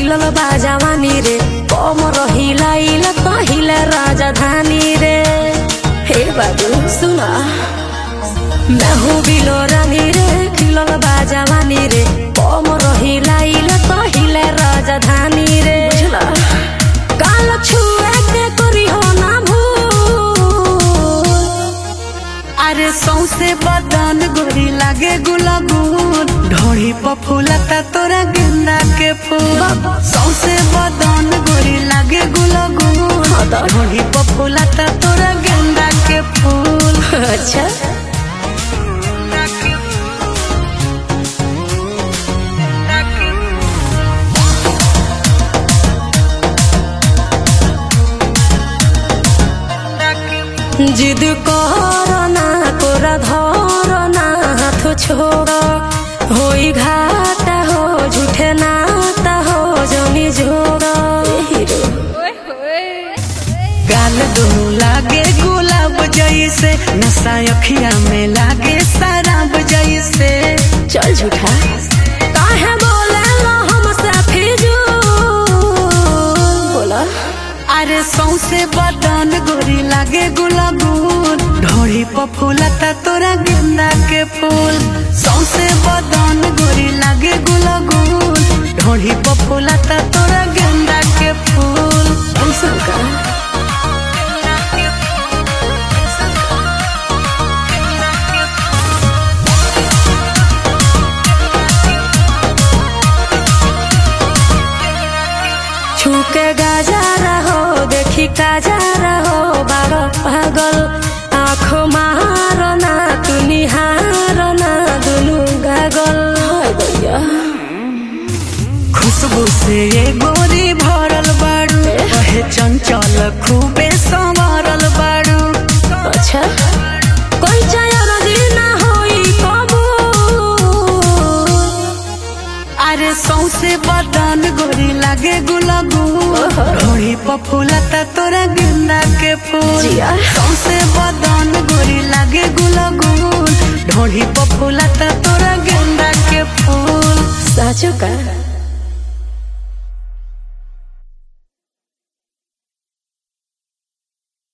खिलल बा जवानी रे कमर हिलाइल कहिले राजधानी रे हे बाबू सुना मैं हूँ बिलो रानी रे खिलल बा जवानी रे कमर हिलाइल कहिले राजधानी रे बुझला काल छुए के करी हो ना भूल अरे सौसे बदन गोरी लागे गुलाबून ढोड़ी पर फूलता तोरा गेंदा के फूल सौसे बदन गोरी लागे गुलाबून हाँ तो। ढोड़ी पर फूलता तोरा गेंदा के फूल अच्छा जिद करना कोरा धरना हाथ छोड़ होई घाटा हो झूठे नाता हो जमी जोड़ हीरो गाल दोनों लागे गुलाब जैसे नशा अखिया में लागे शराब जैसे चल झूठा काहे बोले लो हमसे फिजूल बोला अरे सौसे बदन गोरी लागे गुलाबून ढोड़ी पर फूलता तोरा गेंदा के फूल सौसे बदन गोरी लागे गुलाबून ढोड़ी पर फूलता तोरा गेंदा के फूल ऐसा का छूके गाजा रहो देखी काजा रहो बारो पागल आँखों मारो ना तू निहारो ना दुनू गागल हाय दैया खुशबू से ये गोरी भरल बाड़ू कहे चंचल खूबे संवरल बाड़ू अच्छा कोई चायर ना होई कबूल अरे सौसे बदन गोरी लागे गुलाबू ढोड़ी पर फूलता तोरा गेंदा के फूल जिया। सौसे बदन गोरी लागे गुलाबू ढोड़ी पर फूलता